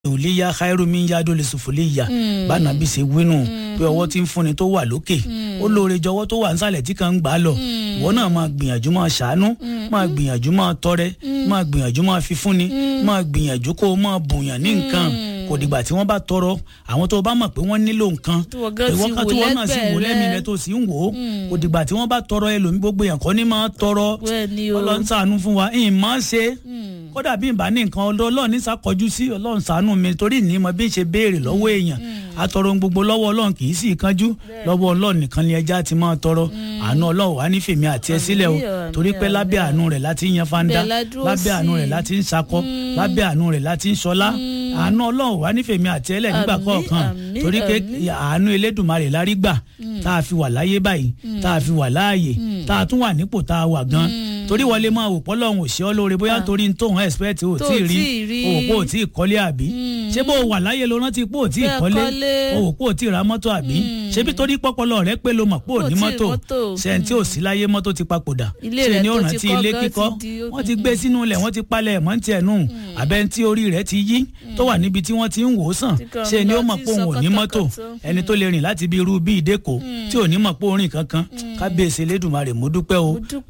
òlíyà khairu min yado lè sùfòlíyà bánà bí ṣe wínú pé ọwọ́ tí ń fúnni tó wà lókè ó lóore jọwọ́ tó wà nísàlẹ̀ tí kan ń gbà á lọ ìwọ náà máa gbìyànjú máa ṣàánú máa gbìyànjú máa tọrẹ máa gbìyànjú máa fi fúnni máa gbìyànjú kó o máa bùnyàn ní nǹkan kò dìgbà tí wọ́n bá tọrọ àwọn tó bá mọ̀ pé wọ́n nílò nǹkan ìwọ kan tí wọ́n náà sì wò lẹ́mìí rẹ tó sì ń wò ó kò dìgbà tí wọ́n bá tọrọ ẹlòmí gbogbo yẹn kọ́ ni máa tọrọ ọlọ́run ṣàánú fún wa ìmọ̀ ṣe kódà bí n bá ní nǹkan ọlọ́run ní sàkọjú sí ọlọ́run ṣàánú mi torí ní mo bí n ṣe béèrè lọ́wọ́ èèyàn atọrọ gbogbo lọ́wọ́ ọlọ́run kì í sì kánjú lọ́wọ́ ọlọ́run nìkan ni ẹja ti máa tọrọ àánú ọlọ́run wà ní fèmí àti ẹ sílẹ̀ o torí pé lábẹ́ àánú rẹ̀ láti ń yan fanda lábẹ́ àánú rẹ̀ láti ń sakọ lábẹ́ àánú rẹ̀ láti ń sọlá àánú ọlọ́run wà ní fèmí àti ẹlẹ̀ nígbà kọ̀ọ̀kan torí pé àánú elédùnmarè lárí gbà tá a fi wà láyé báyìí tá a fi wà láàyè tá a tún wà nípò tá a wà gan torí wọlé máa wò pọ́ lọ́hùn òṣì ọ́ lóore bóyá torí n tóun expect ò tí ì rí òwò pò tí ì kọ́lé àbí ṣé bó wà láyé ló rántí pò tí ì kọ́lé òwò pò tí ì ra mọ́tò àbí ṣebí torí pọ́pọ́lọ́ rẹ pé ló mọ̀ pò ní mọ́tò ṣẹ́ntì ò sí láyé mọ́tò ti papòdà ṣe ni ó rántí ilé kíkọ́ wọ́n ti gbé sínú ilẹ̀ wọ́n ti palẹ̀ mọ́ ní tiẹ̀ nù àbẹ́ tí orí rẹ̀ ti yí tó wà níbi tí wọ́n ti ń wò ó sàn ṣe ni ó mọ̀ pé òun ò ní mọ́tò ẹni tó lè rìn láti bí irú bí ìdẹ́kọ̀ tí ò ní mọ̀ pé orin kankan kábíyèsí Elédùmarè mo dúpẹ́ o